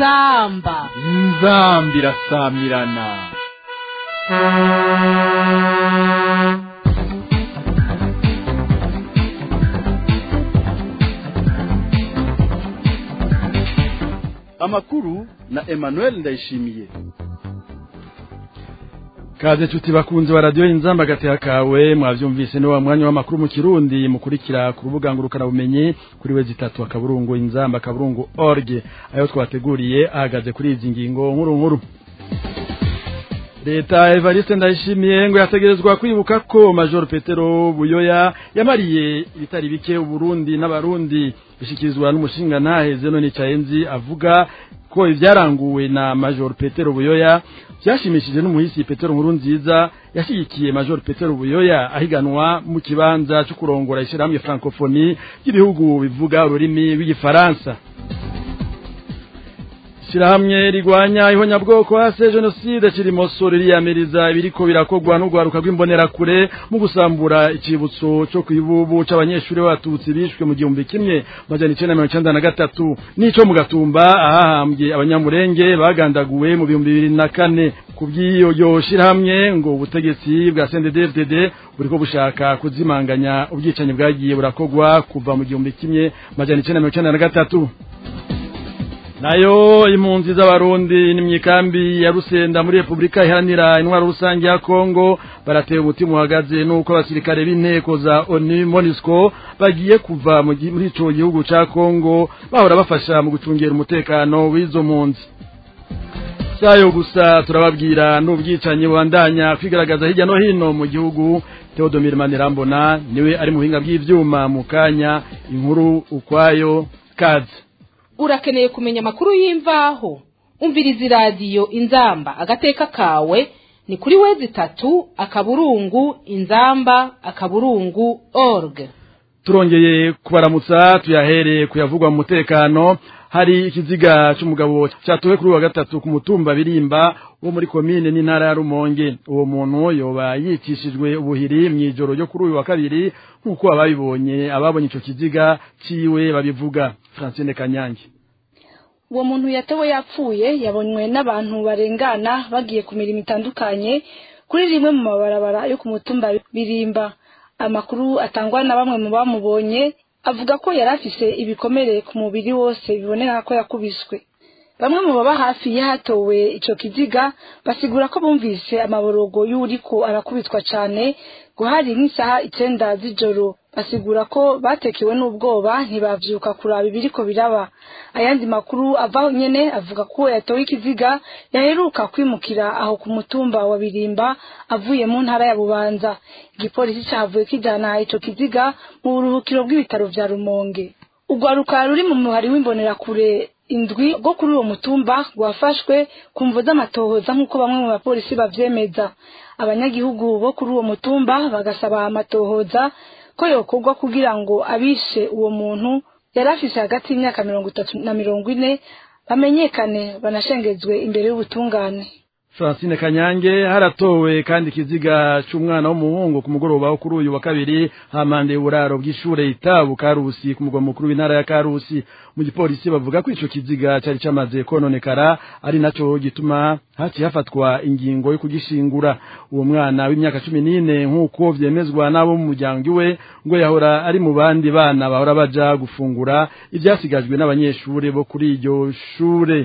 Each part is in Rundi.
inzamba inzamba irasamirana amakuru na emmanuel ndayishimiye kaze nshuti bakunze wa radiyo inzamba agateka kawe mwabyumvise ni wa mwanya w'amakuru mu kirundi mukurikira ku rubuga ngurukanabumenyi kuri we zitatu akaburungu inzamba akaburungu org ayo twateguriye ahagaze kuri izi ngingo nkuru nkuru leta evariste ndayishimiye ngo yategerezwa kwibuka ko major petero buyoya yamariye ibitari bike uburundi n'abarundi bishyikirizwa n'umushinga ntaheze none cayenzi avuga ko ibyaranguwe na major petero buyoya byashimishije n'umuhisi petero nkuru nziza yashyigikiye major petero buyoya ahiganwa mu kibanza cyo kurongora ishyirahamwe francophonie ry'ibihugu bivuga ururimi rw'igifaransa Shirahamwe rigwanya ihonyabwoko hase genocide kirimoso ririyamiriza ibiriko birakogwa n'ugwaruka rw'imbonerakure mu gusambura ikibutso cyo kwibubu c'abanyeshuri batutsi bishwe mu gihumbi kimwe majana icenda mirongo icenda na gatatu n'ico mu gatumba ahahambye abanyamurenge bagandaguwe mu bihumbi bibiri na kane kubw'iyo yo shirahamwe ngo ubutegetsi bwa CNDD-FDD buriko bushaka kuzimanganya ubwicanyi bwagiye burakogwa kuva mu gihumbi kimwe majana icenda mirongo icenda na gatatu nayo impunzi z'abarundi n'imyikambi ya rusenda muri repubulika iharanira intwaro rusange ya kongo barateye umutima uhagaze n'uko abasirikare b'inteko za onu monisco bagiye kuva muri ico gihugu ca kongo bahora bafasha mu gucungera umutekano w'izo mpunzi sayo gusa turababwira n'ubwicanyi bubandanya kwigaragaza hirya no hino mu gihugu Theodomir Manirambona niwe ari mu buhinga bw'ivyuma mu kanya inkuru ukwayo kazi urakeneye kumenya amakuru y'imvaho umviriza iradiyo inzamba agateka kawe ni kuri wezi itatu akaburungu inzamba akaburungu org turongeye kubaramutsa tuyahereye kuyavugwa mu mutekano hari ikiziga cy'umugabo cyatowe kuri wa gatatu ku mutumba birimba wo muri komine n'intara ya Rumonge uwo muntu yoba yicishijwe ubuhiri mu ijoro ryo kuri uyu wa kabiri nk'uko ababibonye ababonye ico kiziga ciwe babivuga Francine Kanyange uwo muntu yatewe yapfuye yabonywe n'abantu barengana bagiye ku mirimo itandukanye kuri rimwe mu mabarabara yo ku mutumba birimba amakuru atangwa na bamwe mu bamubonye avuga ko yari afise ibikomere ku mubiri wose biboneka ko yakubiswe bamwe mu baba hafi y'ahatowe ico kiziga basigura ko bumvise amaborogo y'uriko arakubitwa cane ngo hari nk'isaha icenda z'ijoro basigura ko batekewe n'ubwoba ntibavyuka kuraba ibiriko biraba ayandi makuru avaho nyene avuga ko yatowe ikiziga yaheruka kwimukira aho ku mutumba wa birimba avuye mu ntara ya bubanza igipolisi cavuye kijana ico kiziga mu buruhukiro bw'ibitaro vya rumonge urwaruka ruri mu muhari w'imbonerakure indwi rwo kuri uwo mutumba rwafashwe ku mvo z'amatohoza nk'uko bamwe mu bapolisi bavyemeza abanyagihugu bo kuri uwo mutumba bagasaba amatohoza ko yokorwa kugira ngo abishe uwo muntu yari afise hagati y'imyaka mirongo itatu na mirongo ine bamenyekane banashengezwe imbere y'ubutungane Francine Kanyange haratowe kandi ikiziga cy'umwana w'umuhungu ku mugoroba wo kuri uyu wa kabiri hamande uburaro bw'ishure itabu Karusi ku mugwa mukuru w'intara ya Karusi mu gipolisi bavuga ko ico kiziga cyari cyamaze kononekara ari naco gituma hati hafatwa ingingo yo kugishingura uwo mwana w'imyaka cumi n'ine nk'uko vyemezwa n'abo mu muryango iwe ngo yahora ari mu bandi bana bahora baja gufungura ivyasigajwe n'abanyeshure bo kuri iryo shure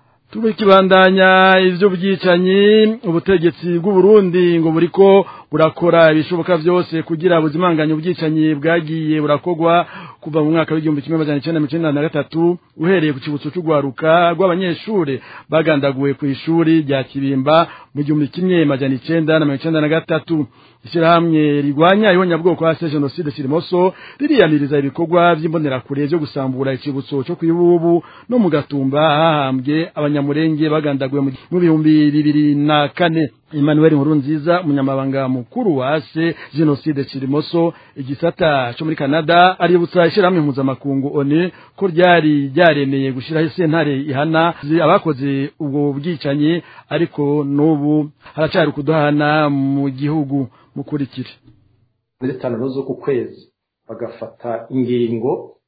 tubikibandanya ivyo byicanyi ubutegetsi bw'u Burundi ngo buriko burakora ibishoboka byose kugira buzimanganye ubwicanyi bwagiye burakogwa kuva mu mwaka w'igihumbi kimwe amajana icenda mirongo icenda na gatatu uhereye ku kibutso c'ugwaruka rw'abanyeshure bagandaguwe ku ishuri rya Kibimba mu gihumbi kimwe amajana icenda na mirongo icenda na gatatu ishyirahamwe rigwanya ihonyabwoko hasi jenoside kirimoso ririyaniriza ibikorwa vy'imbonerakure vyo gusambura ikibutso co kwibubu no mu gatumba hahambwe abanyamurenge bagandaguwe mu bihumbi bibiri na kane Emmanuel Nkurunziza umunyamabanga mukuru wa ase jenoside kirimoso igisata cyo muri Canada aributsa ishyirahamwe mpuzamakungu ONU ko ryari ryaremeye gushiraho sentare ihana abakoze ubwo bwicanyi ariko n'ubu haracari kuduhana mu gihugu mukurikire muri zitanu z'uku kwezi bagafata ingingo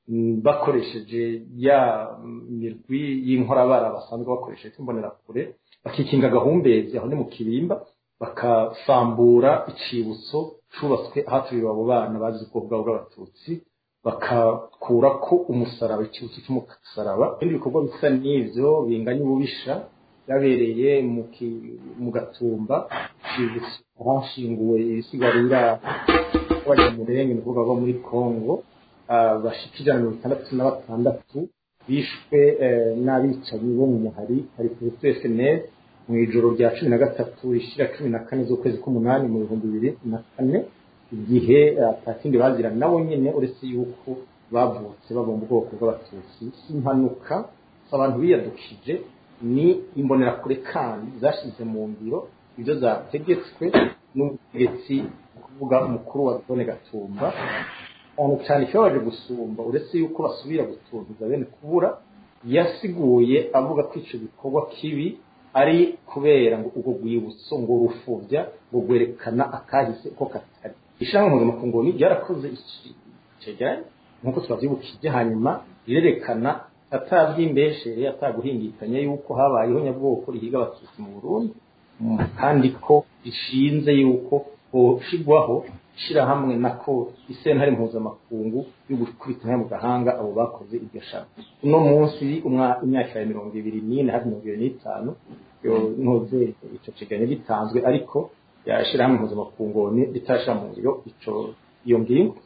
bakoresheje ya mirwi y'inkorabara basanzwe bakoresheje imbonerakure bakikinga agahumbezi aho ni mu kirimba bakasambura icibutso cubatswe ahaturiwe abo bana bazi ubwoko bwabo bw'abatutsi bakakura ko umusaraba icibutso cy'umusaraba ibindi bikorwa bisa n'ivyo binganya ububisha byabereye mu gatumba icibutso ahashinguwe ibisigarira abanyamurenge ni ukuvuga bo muri congo bashika ijana mirongo itandatu na batandatu bishwe n'abicanyi bo mu muhari hari perezida fnl mu ijoro rya cumi na gatatu rishira cumi na kane z'ukwezi k'umunani mu bihumbi bibiri na kane igihe atakindi bazira nabo nyene uretse yuko bavutse bava mu bwoko bw'abatutsi impanuka abantu biyadukije ni imbonerakure kandi zashize mu ngiro ibyo zategetswe n'ubutegetsi kuvuga umukuru wa zone gatumba cyane cyane ikibabaje gusumba uretse yuko basubira gutuntuza bene kubura yasiguye avuga ko icyo gikorwa kibi ari kubera ngo ubwo rwibutso ngo rufubya ngo rwerekana akahise ko katari ishyirahamwe mpuzamakungu ni ryarakoze icyegeranyo nk'uko twabyibukije hanyuma rirerekana atabyimbeshere ataguhingikanya yuko habayeho nyabwoko rihiga abatutsi mu burundi kandi ko rishinze yuko hoshigwaho ishyirahamwe nako isentare mpuzamakungu yo gukubita mu gahanga abo bakoze iryo shami uno munsi imyaka ya mirongo ibiri n'ine hafi mirongo ibiri n'itanu ntuze icyo kiganiro gitanzwe ariko yashyirahamwe mpuzamakungu ritashyira mu ngiro iyo ngingo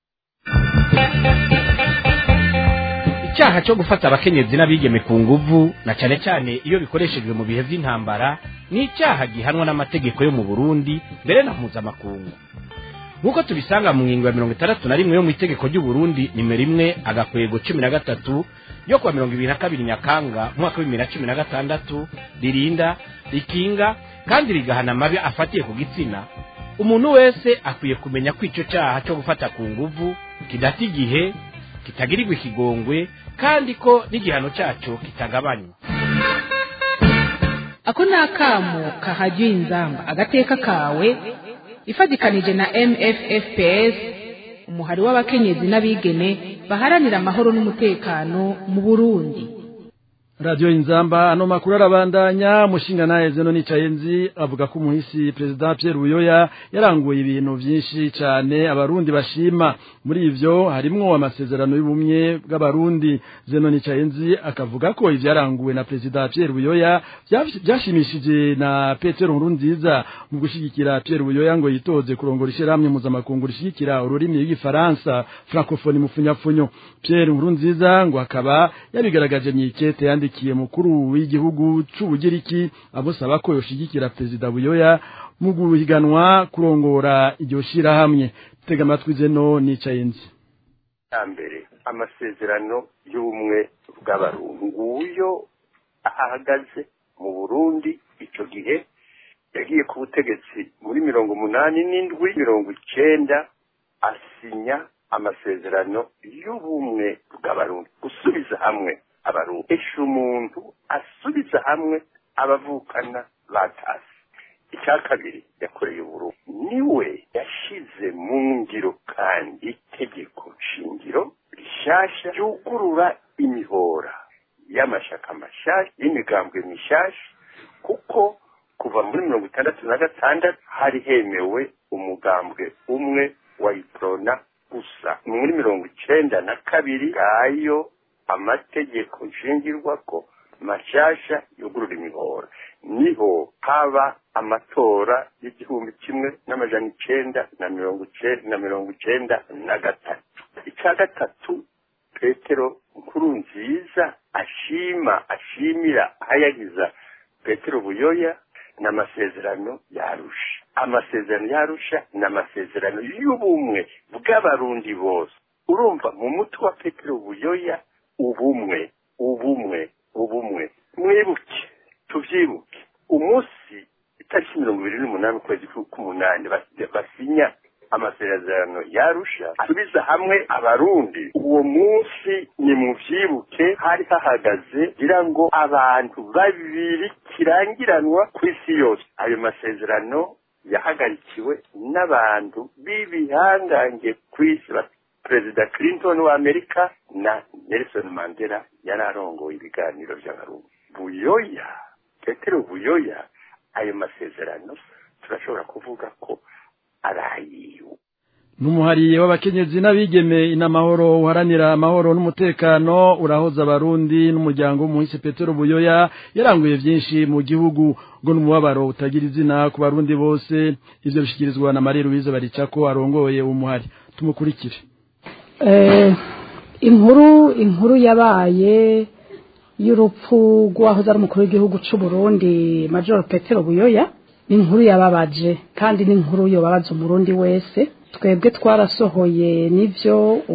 icyaha cyo gufata abakenyezi n'abigeme ku nguvu na cyane cyane iyo bikoreshejwe mu bihe by'intambara ni icyaha gihanwa n'amategeko yo mu burundi mbere na mpuzamakungu nk'uko tubisanga mu ngingo ya mirongo itandatu na rimwe yo mu itegeko ry'uburundi nimero imwe agakwego cumi na gatatu yo kuwa mirongo ibiri na kabiri nyakanga umwaka w'ibibiri na cumi na gatandatu ririnda rikinga kandi rigahana amabi afatiye ku gitsina umuntu wese akwiye kumenya ko icyo cyaha cyo gufata ku nguvu kidata igihe kitagirirwa ikigongwe kandi ko n'igihano cyacyo kitagabanywa ako ni akamo kahajyiye inzamba agateka kawe ifatikanije na mffps umuhari w'abakenyezi n'abigeme baharanira amahoro n'umutekano mu burundi radiyo inzamba ano makuru arabandanya mushinga nawe zeno nicaye nzi avuga ko umuhisi perezida Pierre Buyoya yaranguye ibintu byinshi cyane abarundi bashima muri ivyo harimwo amasezerano y'ubumwe bw'abarundi zeno nicaye nzi akavuga ko ivyaranguwe na perezida Pierre Buyoya byashimishije na Petero Nkurunziza mu gushigikira Pierre Buyoya ngo yitoze kurongora ishyirahamwe mpuzamakungu rishigikira ururimi rw'igifaransa francophonie mufunyafunyo Pierre Nkurunziza ngo akaba yabigaragaje mu ikete yandi yandikiye mukuru w'igihugu c'ubugiriki abusaba ko yoshigikira perezida Buyoya mu guhiganwa kurongora iryo shirahamwe tega amatwi zeno nicaye nzi mbere amasezerano y'ubumwe bw'abarundi nguyo ahagaze mu Burundi ico gihe yagiye ku butegetsi muri mirongo umunani n'indwi mirongo icenda asinya amasezerano y'ubumwe bw'abarundi gusubiza hamwe abarundi esha umuntu asubiza hamwe abavukana batasi icya kabiri yakoreye uburundi niwe yashize mu ngiro kandi itegeko shingiro rishasha ryugurura imihora y'amashaka mashasha y'imigambwe mishasha kuko kuva muri mirongo itandatu na gatandatu hari hemewe umugambwe umwe wa iprona gusa muri mirongo icenda na kabiri ngayo amategeko nshingirwa ko mashasha yugurura imihora niho haba amatora y'igihumbi kimwe n'amajana icenda na mirongo icenda na mirongo icenda na gatatu icya gatatu petero nkuru nziza ashima ashimira ahayagiza petero buyoya ni amasezerano yarusha amasezerano yarusha ni amasezerano y'ubumwe bw'abarundi bose urumva mu mutwe wa petero buyoya ubumwe ubumwe ubumwe mwibuke tubyibuke umunsi itariki mirongo ibiri n'umunani ukwezi k'umunani basinya amasezerano yarusha asubiza hamwe abarundi uwo munsi ni mubyibuke hari hahagaze kugira ngo abantu babiri kirangiranwa ku isi yose ayo masezerano yahagarikiwe n'abantu b'ibihangange ku isi perezida clinton wa amerika na nelson mandela yari arongoye ibiganiro by'abarundi buyoya petero buyoya ayo masezerano turashobora kuvuga ko ari ayiwe n'umuhariye w'abakenyezi n'abigeme inamahoro uharanira amahoro n'umutekano urahoza abarundi n'umuryango w'umuhisi petero buyoya yaranguye byinshi mu gihugu ngo n'umubabaro utagira izina ku barundi bose ivyo bishikirizwa na marie louise baricako arongoye umuhari tumukurikire inkuru inkuru yabaye y'urupfu rw'uwahoze ari umukuru w'igihugu cy'u Burundi major petero buyoya ni inkuru yababaje kandi ni inkuru yobabaza umurundi wese twebwe twarasohoye n'ibyo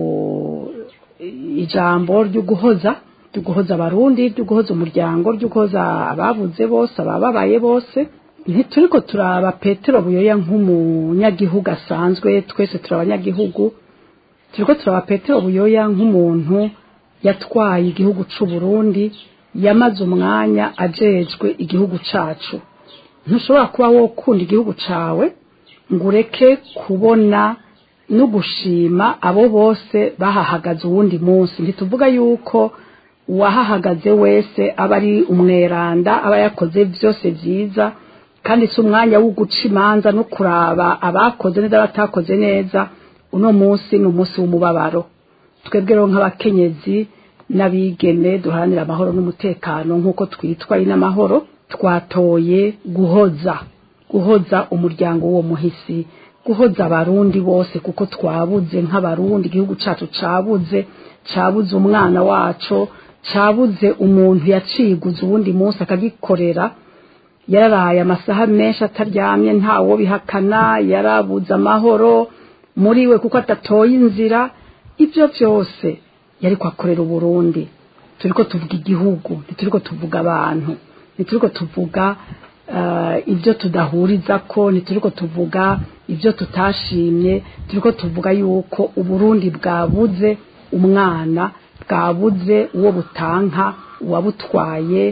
ijambo ryo guhoza ryo guhoza abarundi ryo guhoza umuryango ryo guhoza ababuze bose abababaye bose ntituriko turaba petero buyoya nk'umunyagihugu asanzwe twese turi abanyagihugu turiko turaba petero buyoya nk'umuntu yatwaye igihugu c'u Burundi yamaze umwanya ajejwe igihugu cacu ntushobora kuba wokunda igihugu cawe ngo ureke kubona no gushima abo bose bahahagaze uwundi munsi ntituvuga yuko uwahahagaze wese aba ari umweranda aba yakoze byose byiza kandi si umwanya wo guca imanza no kuraba abakoze neza abatakoze neza uno munsi ni umunsi w'umubabaro twebwe rero nk'abakenyezi n'abigeme duharanira amahoro n'umutekano nk'uko twitwa n'amahoro twatoye guhoza guhoza umuryango w'uwo muhisi guhoza abarundi bose kuko twabuze nk'abarundi igihugu cyacu cyabuze cyabuze umwana wacu cyabuze umuntu yaciguze uwundi munsi akagikorera yararaye amasaha menshi ataryamye ntawo bihakana yarabuze amahoro muri we kuko atatoye inzira ibyo byose yari kwakorera uburundi turi ko tuvuga igihugu ntituri ko tuvuga abantu ntituri ko tuvuga ibyo tudahuriza ko ntituri ko tuvuga ibyo tutashimye turi ko tuvuga yuko uburundi bwabuze umwana bwabuze uwo butanka uwabutwaye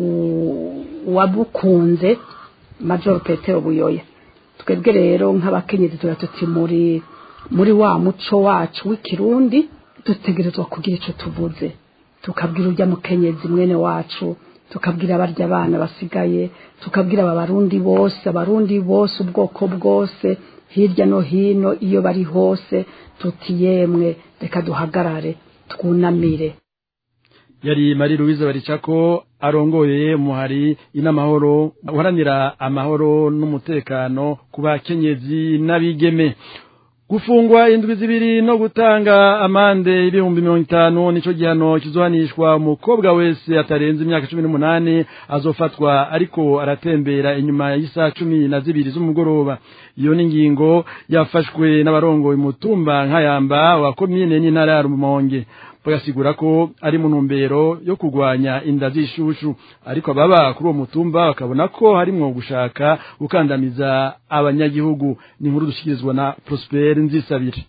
uwabukunze major petero buyoya twebwe rero nk'abakenyezi tuba tuti muri muri wa muco wacu w'ikirundi dutegerezwa kugira icyo tuvuze tukabwira urya mukenyezi mwene wacu tukabwira abarya abana basigaye tukabwira aba barundi bose abarundi bose ubwoko bwose hirya no hino iyo bari hose tuti yemwe reka duhagarare twunamire yari Marie Louise Baricako arongoye muhari inamahoro uharanira amahoro n'umutekano ku bakenyezi n'abigeme gufungwa indwi zibiri no gutanga amande ibihumbi mirongo itanu nico gihano kizohanishwa umukobwa wese atarenze imyaka cumi n'umunani azofatwa ariko aratembera inyuma y'isaha cumi na zibiri z'umugoroba iyo ni ingingo yafashwe n'abarongoye umutumba nkayamba wa komine n'intara ya rumonge bagasigura ko ari mu ntumbero yo kurwanya inda z'ishushu ariko ababa kuri uwo mutumba bakabona ko harimwo gushaka gukandamiza abanyagihugu ni inkuru dushyikirizwa na Prosper Nzisabire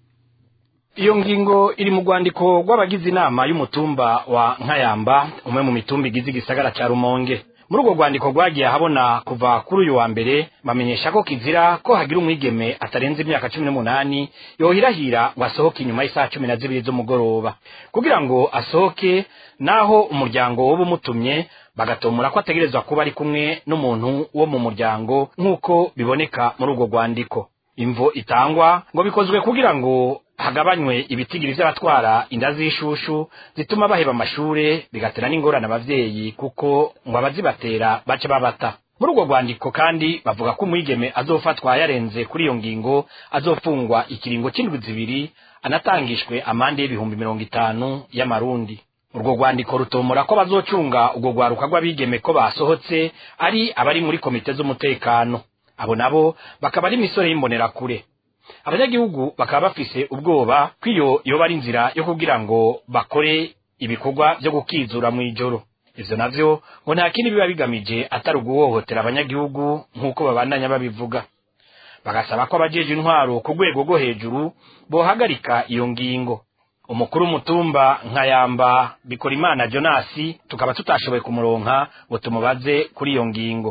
iyo ngingo iri mu rwandiko rw'abagize inama y'umutumba wa nkayamba umwe mu mitumba igize igisagara cya rumonge muri urwo rwandiko rwagiye ahabona kuva kuri uyu wa mbere bamenyesha ko kizira ko hagira umwigeme atarenze imyaka cumi n'umunani yohirahira ngo asohoke inyuma y'isaha cumi na zibiri z'umugoroba kugira ngo asohoke naho umuryango woba umutumye bagatomora ko ategerezwa kuba ari kumwe n'umuntu wo mu muryango nk'uko biboneka muri urwo rwandiko imvo itangwa ngo bikozwe kugira ngo hagabanywe ibitigiri vy'abatwara inda z'ishushu zituma baheba amashure bigatera n'ingorane abavyeyi kuko ngo abazibatera bace babata muri urwo rwandiko kandi bavuga ko umwigeme azofatwa yarenze kuri iyo ngingo azofungwa ikiringo c'indwi zibiri anatangishwe amande y'ibihumbi mirongo itanu y'amarundi urwo rwandiko rutomora ko bazocunga urwo rwaruka rw'abigeme ko basohotse ari abari muri komite z'umutekano abo nabo bakaba ari imisore y'imbonerakure abanyagihugu bakaba bafise ubwoba ko iyo yoba ari inzira yo kugira ngo bakore ibikorwa byo gukizura mu ijoro ivyo navyo ngo nta kindi biba bigamije atari uguhohotera abanyagihugu nk'uko babandanya babivuga bagasaba ko abajeje intwaro ku rwego rwo hejuru bohagarika iyo ngingo umukuru w'umutumba nkayamba bikora imana jonasi tukaba tutashoboye kumuronka ngo tumubaze kuri iyo ngingo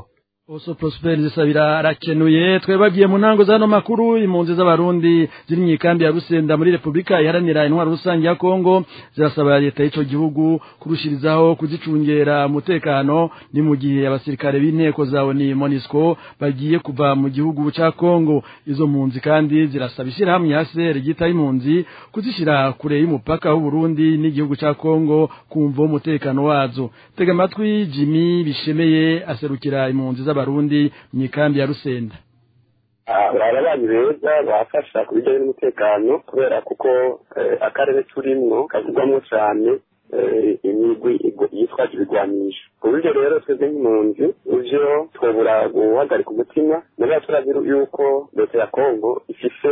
Oso Prosper zisabira arakenuye twebagiye mu ntango zano makuru impunzi z'abarundi ziri mu ikambi ya Rusenda muri Republika iharanira intwaro rusange ya Kongo zirasaba leta y'ico gihugu kurushirizaho kuzicungera umutekano ni mu gihe abasirikare b'inteko zawo ni MONUSCO bagiye kuva mu gihugu ca Kongo izo mpunzi kandi zirasaba ishirahamwe ya CR gita impunzi kuzishira kure y'umupaka w'u Burundi n'igihugu ca Kongo kumva umutekano wazo tega amatwi Jimmy bishemeye aserukira impunzi z'abarundi mu ikambi ya Rusenda barabanyi beza bafasha ku bijyanye n'umutekano kubera kuko akarere turimwo kavugwamo cyane imigwi yitwaje ibigwanisho ku buryo rero twebwe nk'impunzi uvyo twobura guhagarika umutima muri turazi yuko leta ya kongo ifise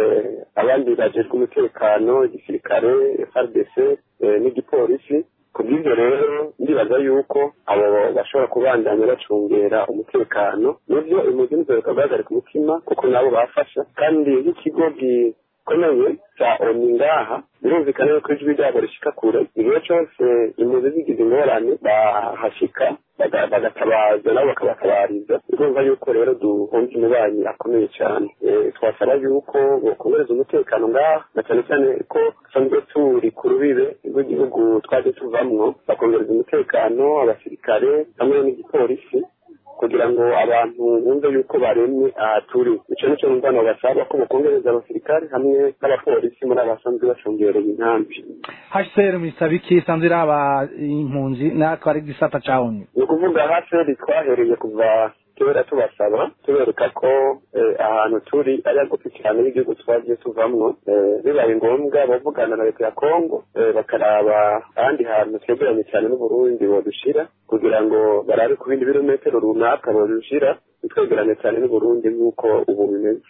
abandi bajejwe umutekano igisirikare frdc n'igipolisi ku bw'ibyo rero ndibaza yuko abo bashobora kubandanya bacungera umutekano nibyo impunzi nizoreka guhagarika umutima kuko nabo bafasha kandi nk'ikigo gikomeye cya oni ngaha birumvikana yuko ijwi ryabo rishika kure igihe cyose impunzi zigize ingorane bahashika bagatabaza nabo bakabatabariza urumva yuko rero duhunze umubanyi akomeye cyane twasaba yuko bokongereza umutekano ngaha na cyane cyane ko dusanzwe turi ku rubibe rw'igihugu twaje tuvamwo bakongereza umutekano abasirikare hamwe n'igipolisi kugira ngo abantu bumve yuko baremye aha turi icyo nicyo numva nabo basaba ko bakongereza abasirikare hamwe n'abapolisi muri abasanzwe bacungereye inkambi hcr mwisaba iki isanzwe iraba impunzi natwe ari gisata cawuni ni ukuvuga hcr twahereye kuva kera tubasaba tubereka ko ahantu turi ari hagufi cyane y'igihugu twagiye tuvamwo bibaye ngombwa bavugana na leta ya kongo bakaraba ahandi hantu twegeranye cyane n'uburundi bodushira kugira ngo barabe ku bindi birometero runaka bodushira twegerane cyane n'uburundi nk'uko ubu bimeze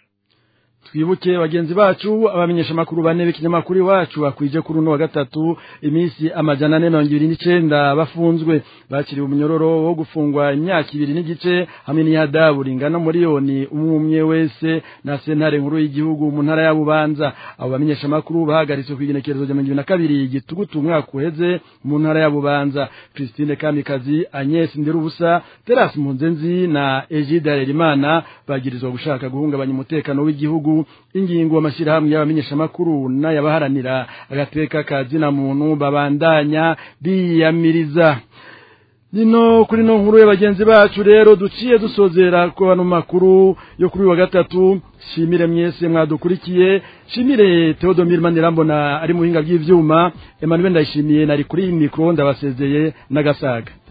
twibuke bagenzi bacu abamenyesha amakuru bane b'ikinyamakuru iwacu bakwije kuri uno wa gatatu iminsi amajana ane mirongo ibiri n'icenda bafunzwe bakiriwe umunyororo wo gufungwa imyaka ibiri n'igice hamwe n'ihadabu ringana miliyoni umwe umwe wese na sentare nkuru y'igihugu mu ntara ya bubanza abo bamenyesha amakuru bahagaritswe kw'igenekerezo rya mirongo ibiri na kabiri gitugutu umwaka uheze mu ntara ya bubanza christine kamikazi agnes ndirubusa terasi mpunzenzi na egide harerimana bagirizwa gushaka guhungabanya umutekano w'igihugu ingingo amashyirahamwe y'abamenyeshamakuru n'ayabaharanira agateka ka zina muntu babandanya biyamiriza nino kuri no nkuru y'abagenzi bacu rero duciye dusozera ko bano makuru yo kuri wa gatatu shimire mwese mwadukurikiye shimire Theodomir Manirambona ari muhinga bw'ivyuma Emmanuel ndayishimiye nari kuri mikro ndabasezeye n'agasaga